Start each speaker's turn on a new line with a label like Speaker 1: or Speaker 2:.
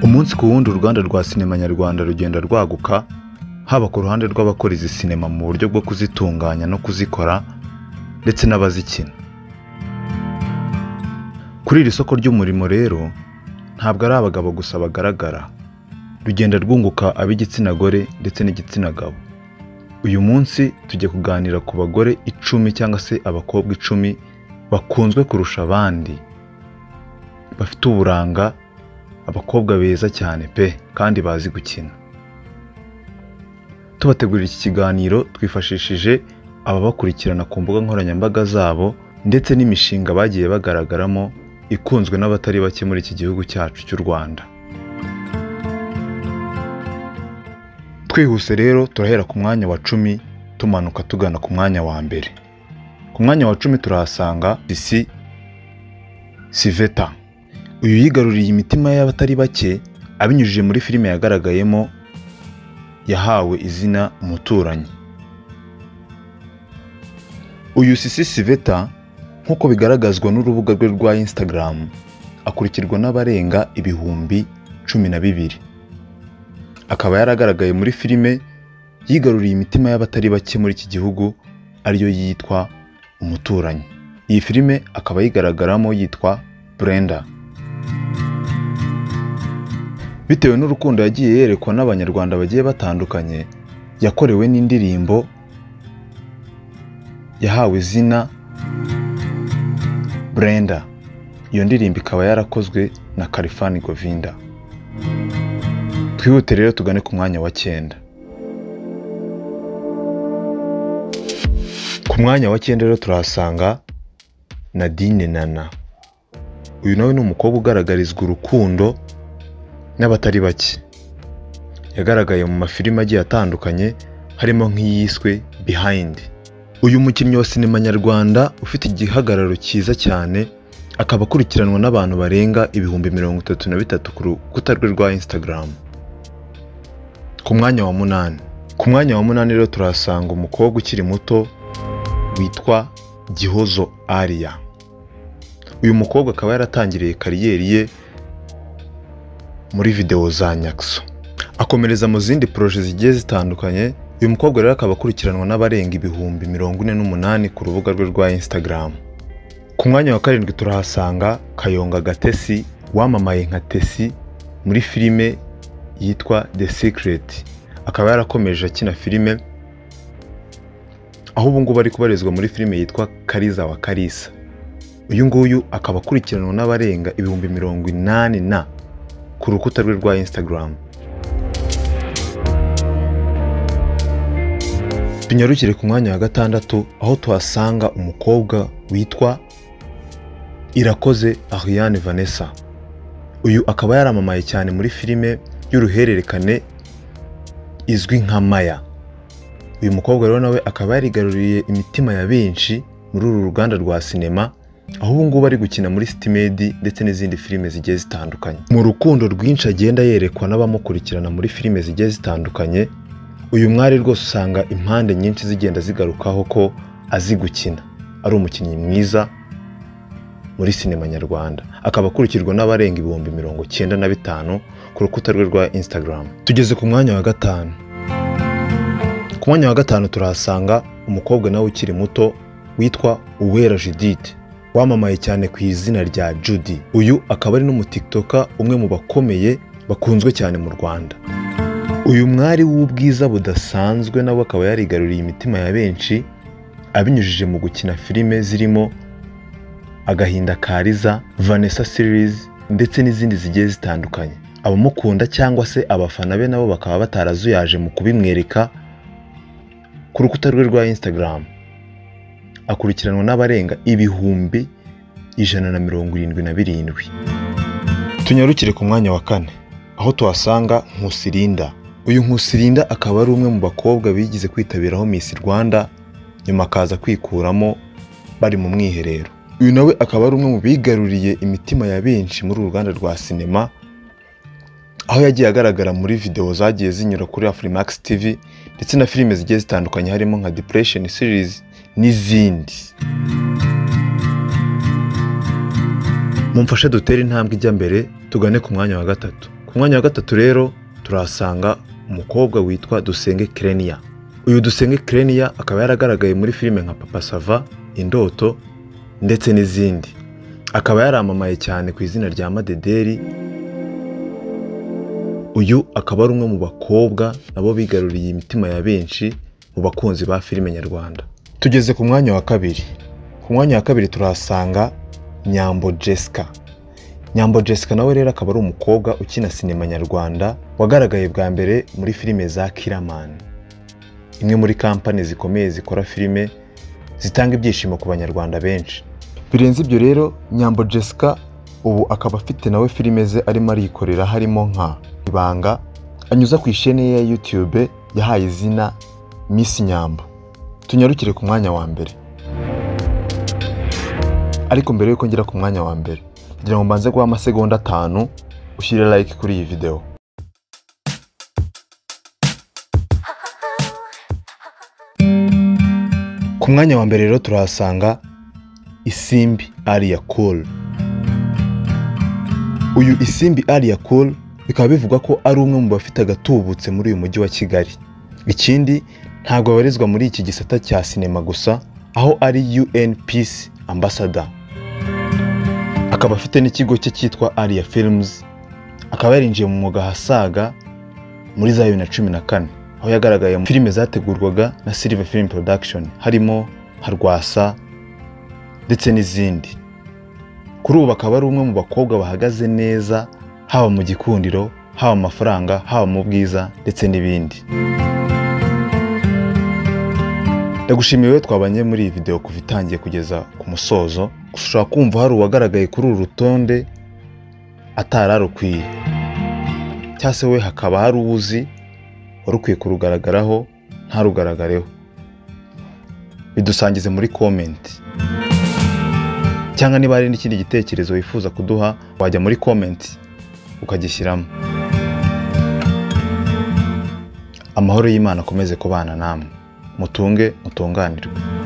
Speaker 1: umunsi ku wundi uruganda rwa sinema nyarwanda rugenda rwaguka haba ku ruhande rw'abakora izi sinema mu buryo bwo kuzitunganya no kuzikora ndetse n'abazikina kuri iri soko ry'umurimo rero ntabwo ari abagabo gusa bagaragara rugenda rwunguka ab'igitsina gore ndetse n'igitsina gabo uyu munsi tujya kuganira ku bagore icumi cyangwa se abakobwa icumi bakunzwe kurusha abandi bafite uburanga abakobwa beza cyane pe kandi bazi gukina tubategurira iki kiganiro twifashishije ababakurikirana ku mbuga nkoranyambaga zabo ndetse n'imishinga bagiye bagaragaramo ikunzwe n'abatari bake muri iki gihugu cyacu cy'u Rwanda twihuse rero turahera ku mwanya wa cumi tumanuka tugana ku mwanya wa mbere ku mwanya wa cumi turahasanga isi siveta uyu yigaruriye imitima y'abatari bake abinyujije muri filime yagaragayemo yahawe izina umuturanyi uyu sisi siveta nk'uko bigaragazwa n'urubuga rwe rwa instagram akurikirwa n'abarenga ibihumbi cumi na bibiri akaba yaragaragaye muri filime yigaruriye imitima y'abatari bake muri iki gihugu ariyo yitwa umuturanyi iyi filime akaba yigaragaramo yitwa brenda bitewe n'urukundo yagiye yerekwa n'abanyarwanda bagiye batandukanye yakorewe n'indirimbo yahawe izina brenda iyo ndirimbo ikaba yarakozwe na Kalifani Govinda twihute rero tugane ku mwanya wa cyenda ku mwanya wa cyenda rero turahasanga nadine nana uyu nawe ni umukobwa ugaragarizwa urukundo n'abatari bake yagaragaye mu mafilime agiye atandukanye harimo nk'iyiswe behind uyu mukinnyi wa sinema nyarwanda ufite igihagararo cyiza cyane akaba akurikiranwa n'abantu barenga ibihumbi mirongo itatu na bitatu ku rukuta rwe rwa instagram ku mwanya wa munani ku mwanya wa munani rero turahasanga umukobwa ukiri muto witwa gihozo aria uyu mukobwa akaba yaratangiriye kariyeri ye muri videwo za nyakso akomereza mu zindi poroje zigiye zitandukanye uyu mukobwa rero akaba akurikiranwa n'abarenga ibihumbi mirongo ine n'umunani ku rubuga rwe rwa instagram ku mwanya wa karindwi turahasanga kayonga gatesi wamamaye nka tesi muri filime yitwa the secret akaba yarakomeje akina filime aho ubu ngubu ari kubarizwa muri filime yitwa kariza wa karisa uyu nguyu akaba akurikiranwa n'abarenga ibihumbi mirongo inani na ku rukuta rwe rwa instagram tunyarukire ku mwanya wa gatandatu aho tuhasanga umukobwa witwa irakoze ariane vanessa uyu akaba yaramamaye cyane muri filime y'uruhererekane izwi nka maya uyu mukobwa rero nawe akaba yarigaruriye imitima ya benshi muri uru ruganda rwa sinema aho ubu ngubu ari gukina muri sitimedi ndetse n'izindi filime zigiye zitandukanye mu rukundo rwinshi agenda yerekwa n'abamukurikirana muri filime zigiye zitandukanye uyu mwari rwose usanga impande nyinshi zigenda zigarukaho ko azi gukina ari umukinnyi mwiza muri sinema nyarwanda akaba akurikirwa n'abarenga ibihumbi mirongo cyenda na bitanu ku rukuta rwe rwa instagram tugeze ku mwanya wa gatanu ku mwanya wa gatanu turahasanga umukobwa nawe ukiri muto witwa uwera judith wamamaye cyane ku izina rya judy uyu akaba ari n'umutiktoka umwe mu bakomeye bakunzwe cyane mu rwanda uyu mwari w'ubwiza budasanzwe nawe akaba yarigaruriye imitima ya benshi abinyujije mu gukina filime zirimo agahinda kariza vanessa series ndetse n'izindi zigiye zitandukanye abamukunda cyangwa se abafana be nabo bakaba batarazuyaje mu kubimwereka ku rukuta rwe rwa instagram akurikiranwa n'abarenga ibihumbi ijana na mirongo irindwi na birindwi tunyarukire ku mwanya wa kane aho tuhasanga nkusirinda uyu nkusirinda akaba ari umwe mu bakobwa bigize kwitabiraho Miss Rwanda nyuma akaza kwikuramo bari mu mwiherero uyu nawe akaba ari umwe mu bigaruriye imitima ya benshi muri uru ruganda rwa sinema aho yagiye agaragara muri videwo zagiye zinyura kuri Afrimax TV ndetse na filime zigiye zitandukanye harimo nka Depression series n'izindi mumfashe dutere intambwe ijya mbere tugane ku mwanya wa gatatu ku ku mwanya wa gatatu rero turahasanga umukobwa witwa dusenge kereniya uyu dusenge kereniya akaba yaragaragaye muri filime nka papa sava indoto ndetse n'izindi akaba yaramamaye cyane ku izina rya madederi uyu akaba ari umwe mu bakobwa nabo bigaruriye imitima ya benshi mu bakunzi ba filime nyarwanda tugeze ku mwanya wa kabiri ku mwanya wa kabiri turahasanga nyambo jessica nyambo jessica nawe rero akaba ari umukobwa ukina sinema nyarwanda wagaragaye bwa mbere muri filime za kiramani imwe muri kampani zikomeye zikora filime zitanga ibyishimo ku banyarwanda benshi birenze ibyo rero nyambo jessica ubu akaba afite nawe filime ze arimo arikorera harimo nka ibanga anyuza ku ishene ye ya youtube yahaye izina miss nyambo tunyarukire ku mwanya wa mbere ariko mbere y'uko ngera ku mwanya wa mbere kugira ngo mbanze guha amasegonda atanu ushyire like kuri iyi videwo ku mwanya wa mbere rero turahasanga isimbi ariya cool uyu isimbi ariya cool bikaba bivugwa ko ari umwe mu bafite agatubutse muri uyu mujyi wa kigali ikindi ntabwo abarizwa muri iki gisata cya sinema gusa aho ari un peace ambassador akaba afite n'ikigo cye cyitwa ariya films akaba yarinjiye mu mwuga ahasaga muri za bibiri na cumi na kane aho yagaragaye mu filime zategurwaga na silver film production harimo harwasa ndetse n'izindi kuri ubu bakaba ari umwe mu bakobwa bahagaze neza haba mu gikundiro haba mu mafaranga haba mu bwiza ndetse n'ibindi ndagushimiye wowe twabanye muri iyi videwo kuva itangiye kugeza ku musozo gusa ushobora kumva hari uwagaragaye kuri uru rutonde atari arukwiye cyangwa se we hakaba hari uwo uzi wari ukwiye kurugaragaraho ntarugaragareho bidusangize muri komenti cyangwa niba hari n'ikindi gitekerezo wifuza kuduha wajya muri komenti ukagishyiramo amahoro y'imana akomeze kubana namwe mutunge mutunganirwe